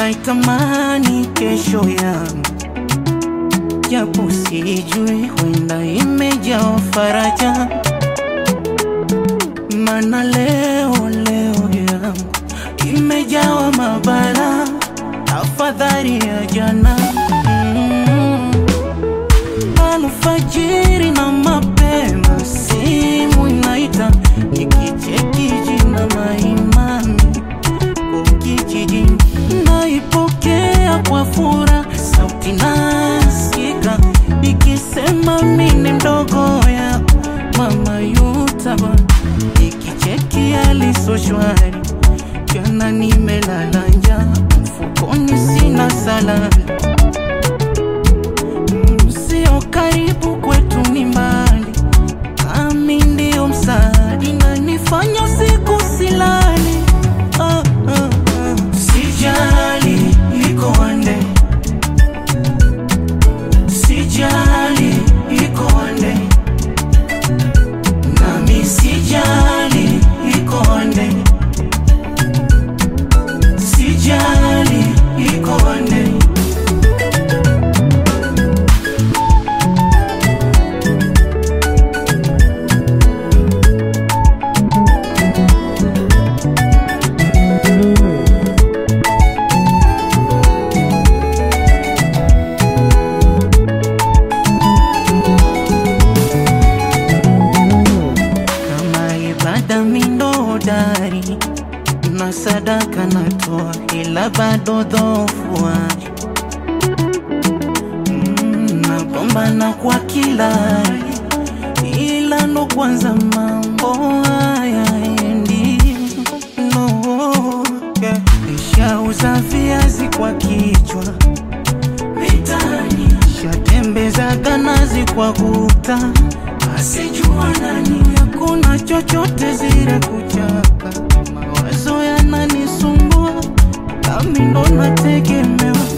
naitamani kesho yangu, japo sijui, huenda imejaa faraja, mana leo leo yangu imejawa mabala, afadhali ya jana mm. Alfajiri na mapema simu inaita, nikicheki jina maimami kijijini, naipokea kwa furaha, sauti nasikika ikisema mimi mdogo ya mama Yutaba, ikicheki aliso shwari, jana nimelala njaa, mfukoni sina salari Sio karibu kwetu ni mbali, nami ndio msaada, inanifanya usiku silali. Ah, ah, ah. Sijali iko wande, sijali iko wande, nami sijali iko wande, sijali iko wande. kama ibada mindodari na sadaka natoa, ila bado dhofuari mm, napambana kwa kila hali, ila ndo kwanza mambo haya endi no, yeah. Nishauza viazi kwa kichwa mitaani, shatembeza ganazi kwa kuta asijua nani, hakuna chochote zile kuchaka, mawazo yananisumbua, nami ndo nategemewa